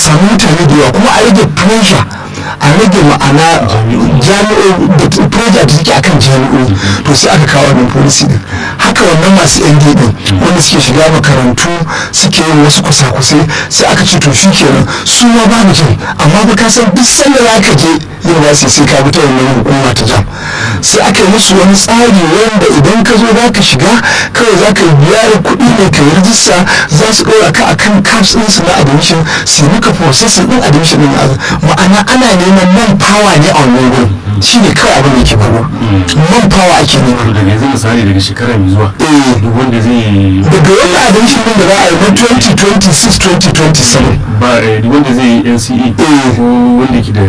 samu mutane da yawa kuma a rage pressure a rage ma'ana jami'o da pressure da take akan jami'o to sai aka kawo wannan policy din haka wannan masu ND din wanda suke shiga makarantu suke yin wasu kusa-kusai sai aka ce to shi kenan su ma babu jam amma ba ka san duk sanda za ka je university sai ka bi ta wannan hukuma ta jam sai aka yi musu wani tsari wanda idan ka zo za ka shiga kawai za ka biya da kuɗi ne ka yi rijista za su ɗora ka akan caps ɗinsu na admission su yi maka processing ɗin admission ɗin ma'ana ana neman man power ne a wannan gurin shi ne kawai abin da ke faruwa man power ake nema to daga yanzu misali daga shekara mai zuwa Eh. duk wanda zai daga wannan admission ɗin da za a yi na 2026 2027 ba eh, duk wanda zai yi NCE Eh. ko wanda ke da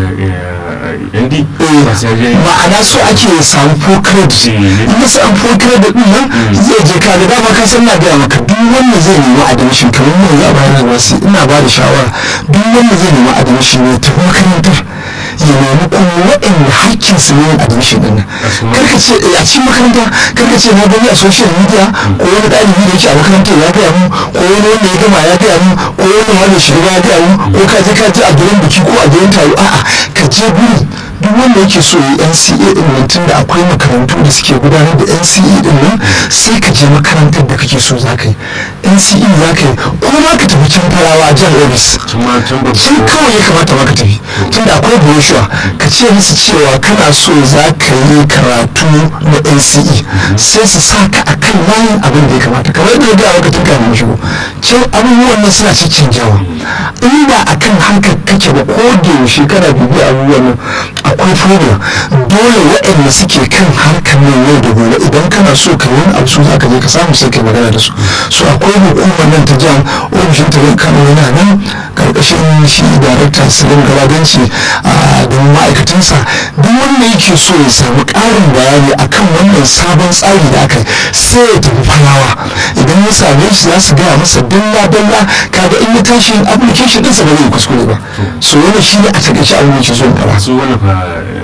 eh, ND Eh, ba sai ya je ma'ana so ake samu full credit Eh. in ya samu full credit din nan zai je ka da dama ka san na gaya maka duk wanda zai nemi admission kamar mu za a bayar da wasu ina ba da shawara duk wanda zai nemi admission ne tafi makarantar ya nemi kuma waɗanda hakkin su ne yin admission din nan cikin karka ce eh, a cikin makaranta karka ce na gani a social media ko wani ɗalibi da yake a makarantar ya gaya mu ko wani wanda ya gama ya gaya mu ko wani wanda shiga ya gaya mu ko ka je ka je a gurin biki ko a gurin taro a'a ka je gurin duk wanda yake so yi NCA din nan tunda akwai makarantu da suke gudanar da NCA din nan sai ka je makarantar da kake so za ka yi NCA za ka yi ko ma ka tafi can farawa jan office can ma can ba can kawai ya kamata maka tafi tunda akwai brochure ka ce musu cewa kana so za ka yi karatu na NCE sai su sa ka a kan layin abin da ya kamata kamar yadda ya gaya maka tun kafin mu shigo can abubuwan nan suna canjawa in ba a kan hankali kake ba ko da yaushe kana bibiya abubuwan nan akwai problem dole waɗanda suke kan harkar nan yau da gobe idan kana so ka yi wani abu su za ka je ka samu sai ka yi magana da su so akwai hukumar nan ta jam ofishin ta kano yana nan karkashin shi darakta salim galadanci a da ma'aikatansa duk wanda yake so ya samu ƙarin bayani akan wannan sabon tsari da aka yi sai ya tafi farawa idan ya same shi za su gaya masa dalla dalla kaga in ya tashi yin application ɗinsa ba zai kuskure ba so wannan shi ne a takaice abin da ke so in faɗa. su wannan fa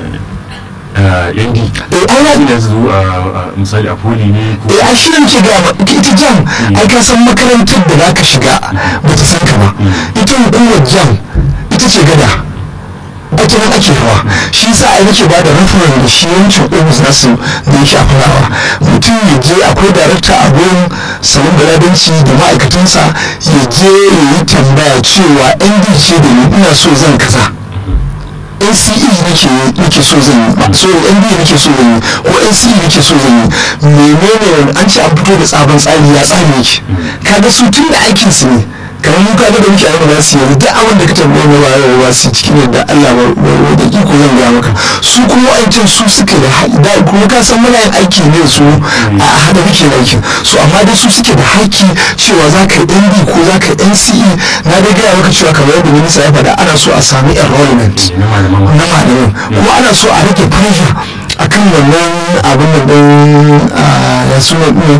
eh, ND eh ai na- ina su a a- misali a poli ne ko eh ai shi ne muke gaya ma ita jam ai ka san makarantar da za ka shiga ba ta san ka ba ita hukumar jam ita ce gada ake nan ake hawa shi yasa ai nake ba da referral da shi yawancin ofis nasu da ya shafi rawa mutum ya je akwai darakta a gurin salon galadanci da ma'aikatansa ya je ya yi tambaya cewa nd ce da ni ina so zan kaza NCE nake nake so zan yi ba so ND nake so zan yi ko NCE nake so zan yi menene wani an ce an fito da tsaban tsari ya tsari yake kaga su tun da aikin su ne kamar mu kaga da muke ayyuka su yanzu duk abin da ka tambaye mu ba ba su cikin yadda Allah ba da iko zan ga maka su kuma wa'ancan su suke da haƙi da kuma ka san muna yin aiki ne su a hada muke aikin su amma dai su suke da haƙi cewa za ka yi ND ko za ka yi NCE na dai gaya maka cewa kamar yadda minista ya faɗa ana so a sami enrollment na malaman na malamin kuma ana so a rage pressure akan wannan abin da ɗin ya suna ɗin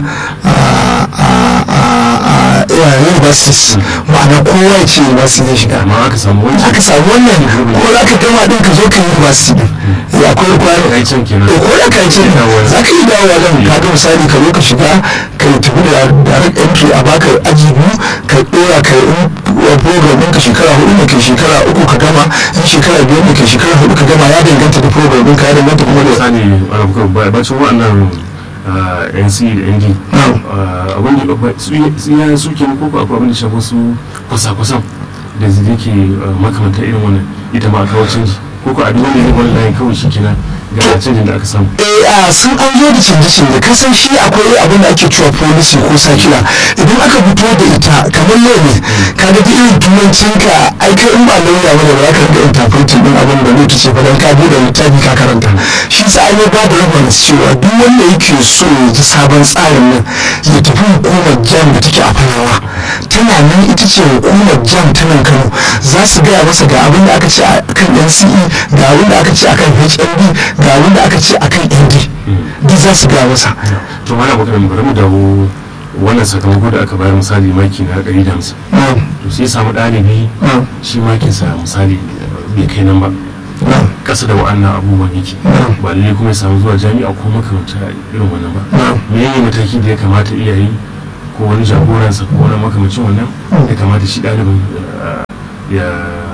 universities ma'ana kowa ya ce university zai shiga amma aka samu wancan aka samu wannan ko za ka gama ɗin ka zo ka yi university ɗin ya akwai requirement kai can kenan to ko da ka ce za ka yi dawowa nan ka ga misali ka zo ka shiga ka yi tafi da direct entry a baka aji biyu ka dora ka yi program ɗinka shekara hudu ne kai shekara uku ka gama in shekara biyar ne kai shekara hudu ka gama ya danganta da program ɗinka ya danganta kuma da misali alabuka bacin waɗannan nc da nd Na'am. abin da ba- su su ya su ke ko ko akwai abin da shafa su kwasa-kwasan da zai yake makamanta irin wannan ita ma a kawo canji ko ko a duk wanda ya wani layin kawai shi kenan ga canjin da aka samu eh a sun an zo da canje-canje ka san shi akwai abin da ake cewa policy ko sakila idan aka fito da ita kamar yau ne ka ga duk irin turancin ka ai kai in ba lauya ba da ba ka ga interpreting din abin da zai ce fa dan ka bude littafi ka karanta shi sa ai ba da reference cewa duk wanda yake so ya ji sabon tsarin nan ya tafi hukumar jam da take a farawa tana nan ita ce hukumar jam ta nan kano za su gaya masa ga abin da aka ce a kan nce ga abin da aka ce a kan hmb ga abin da aka ce a kan nd duk za su gaya masa to mana baka bari mu dawo wannan sakamako da aka bayar misali maki na ɗari da hamsin na'am to sai samu ɗalibi na'am shi makinsa misali bai kai nan ba na'am kasa da wa'annan abubuwan yake Na'am. ba lalle kuma ya samu zuwa jami'a ko makamanta irin wannan ba na'am menene mataki da ya kamata iyaye ko wani jagoransa ko wani makamacin wannan ya kamata shi ɗalibin uh, ya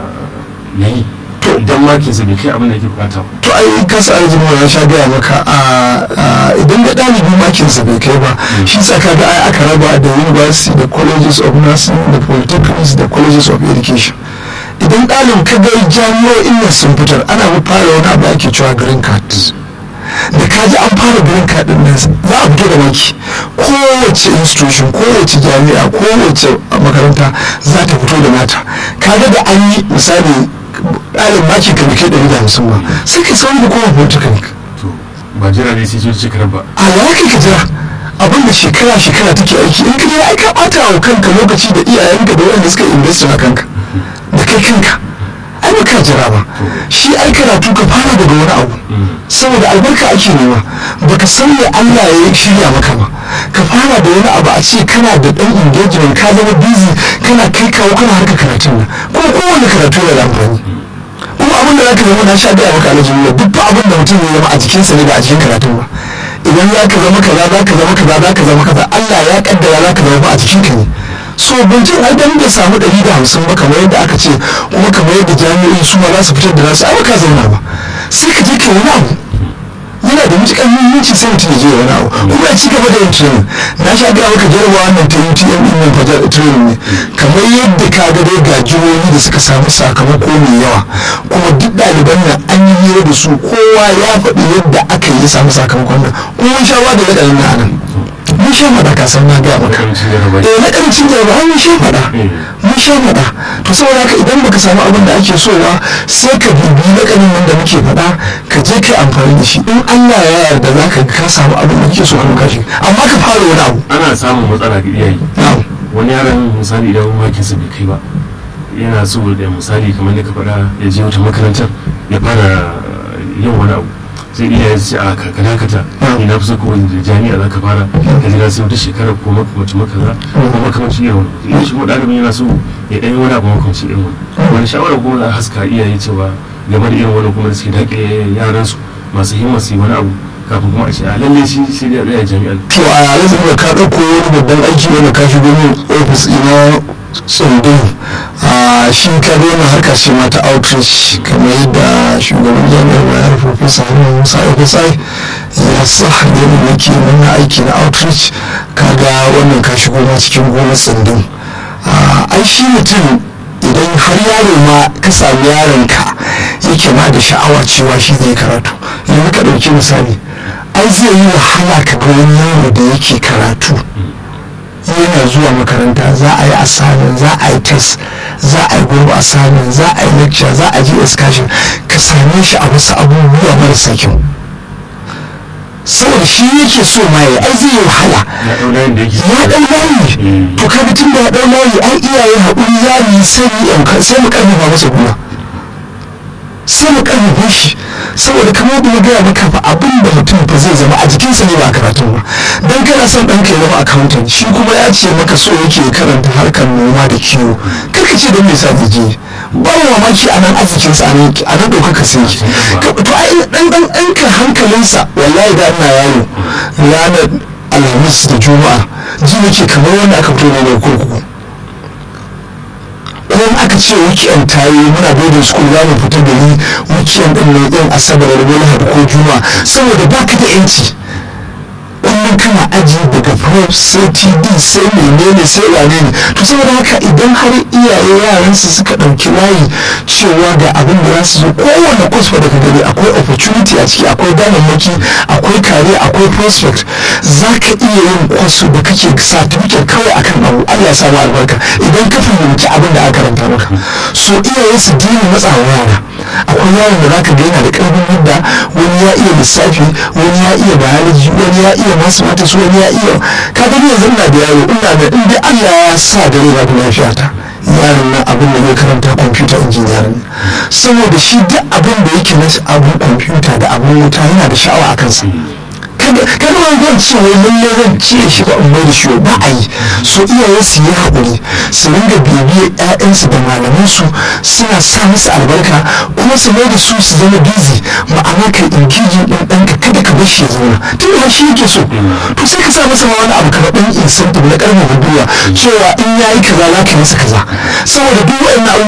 ya yi to idan makinsa bai kai abin da ake bukata ba to ai kasa arziki ya sha gaya maka a idan da ɗalibi makinsa bai kai ba shi tsaka da ai aka raba da university da colleges of nursing da polytechnics da colleges of education idan ɗalin ka ga jami'o'in nan sun fitar ana fara wani abu ake cewa green card da ka ji an fara green card din nan za a fito da maki kowace institution kowace jami'a kowace makaranta za ta fito da nata kaga da an yi misali ɗalin maki ka kai ɗari da hamsin ba sai ka sauri da kowa polytechnic to ba jira ne sai shekara ba a ya kai ka jira abin da shekara shekara take aiki in ka je ai ka ɓata wa kanka lokaci da iyayenka da waɗanda suka invest a kanka da kai kanka ai ba ka jira ba shi ai karatu ka fara daga wani abu saboda albarka ake nema baka san me Allah ya shirya maka ba ka fara da wani abu a ce kana da dan engagement ka zama busy kana kai kawo kana harka karatun nan kuma kowane karatu yana da amfani kuma abin da zaka zama na sha gaya maka alhaji duk fa abin da mutum ya zama a jikinsa ne ba a cikin karatun ba idan za ka zama kaza za ka zama kaza za ka zama kaza Allah ya kaddara za ka zama ba a cikin ka ne so bincin ai dan bai samu ɗari da hamsin ba kamar yadda aka ce kuma kamar yadda jami'o'i su ma za su fitar da nasu ai ka zauna ba sai ka je ka wani abu yana da matuƙar muhimmanci sai mutum ya je wani abu kuma ya ci gaba da yin training na sha gaya maka jarabawa wannan ta UTM din nan fajar training ne kamar yadda ka ga dai ga jihohi da suka samu sakamako mai yawa kuma duk ɗaliban nan an yi hira da su kowa ya faɗi yadda aka yi samu sakamakon nan kuma sha ba da waɗannan na nan mun sha faɗa ka san na gaya maka eh na ƙarancin jarabawa mun sha faɗa mun sha faɗa to saboda haka idan baka samu abin da ake so ba sai ka bibi na ƙanin nan da muke faɗa ka je ka amfani da shi in Allah ya yarda za ka ka samu abin da kake so kuma ka shi amma ka fara wani abu ana samun matsala ga iyaye wani yaron misali idan makinsa bai kai ba yana so da misali kamar da ka faɗa ya je wata makarantar ya fara yin wani abu sai iyaye su ce a ka dakata ni na fi so kawai da jami'a za ka fara ka jira sai wata shekara ko makamacin makaza ko makamacin irin wani idan shi kuma ɗalibin yana so ya ɗan yi wani abu makamacin irin wani wani shawara kuma za a haska iyaye cewa game da irin wani kuma da suke daƙe yaransu masu himma su yi wani abu kafin kuma a ce a lalle shi sai da tsaya jami'an to a yanzu da ka ɗauko wani babban aiki wanda ka shigo min ofis ina tsundum a shi ka daina harka ce mata outreach kamar yadda shugaban jami'ar bayar professor hamid musa ofisai ya sa hanyar nake nuna aiki na outreach kaga wannan ka shigo ma cikin gonar tsundum ai shi mutum idan har yaro ma ka sami yaron ka yake ma da sha'awa cewa shi zai karatu yanzu ka ɗauki misali ai zai yi wahala ka ga wani yaro da yake karatu yana zuwa makaranta za a yi assignment za a yi test za a yi group assignment za a yi lecture za a je excursion ka same shi a wasu abubuwa marasa kyau saboda shi yake so ma ya ai zai yi wahala ya ɗau layin da yake ya ɗau layi to kaga tun da ya ɗau layi ai iyaye haƙuri za mu yi sai mu sai mu ƙarfafa masa gwiwa sai mu ƙarfafa shi saboda kamar da na gaya maka fa abin da mutum ba zai zama a jikinsa ne ba a karatun ba dan kana son ɗanka ya zama accountant shi kuma ya ce maka so yake karanta harkar noma da kiwo kar ka ce don me sa zai je ba mu mamaki a nan arzikinsa a nan a nan ɗaukaka sai yake to ai ɗan ɗan ɗanka hankalinsa wallahi da ina yaro ranar alhamis da juma'a ji nake kamar wanda aka fito ne daga kurkuku idan aka ce weekend ta yi muna boarding school za mu fita da ni weekend din ne din asabar da lahadi ko juma saboda baka da yanci wannan kana aji daga prep sai td sai menene sai wane ne to saboda haka idan har iyaye yaran su suka ɗauki layi cewa ga abin da za su zo kowane kusa daga gari akwai opportunity a ciki akwai damammaki akwai kare akwai prospect za ka iya yin kwasu da kake certificate kawai akan abu allah ya samu albarka idan ka fahimci abin da aka karanta maka so iyaye su dina matsawa yara akwai yaron da zaka ga yana da karfin yadda wani ya iya lissafi wani ya iya biology wani ya iya mathematics wani ya iya ka gani yanzu ina da yaro ina da in dai Allah ya sa da rai da lafiya ta yaron nan abin da zai karanta computer engineering saboda shi duk abin da yake na abun computer da abun wuta yana da sha'awa a kansa kada wani zan ce wai lalle zan cire shi ba umar da shi ba a yi so iyaye su yi haƙuri su ringa bibiyar ƴaƴansu da malamansu suna sa musu albarka kuma su mai da su su zama busy ma'ana kai engaging ɗin ɗanka kada ka bar shi ya zauna tun da shi yake so to sai ka sa masa ma wani abu kamar ɗan incentive na ƙarfafa gwiwa cewa in ya yi kaza za ka yi masa kaza saboda duk waɗannan abubuwa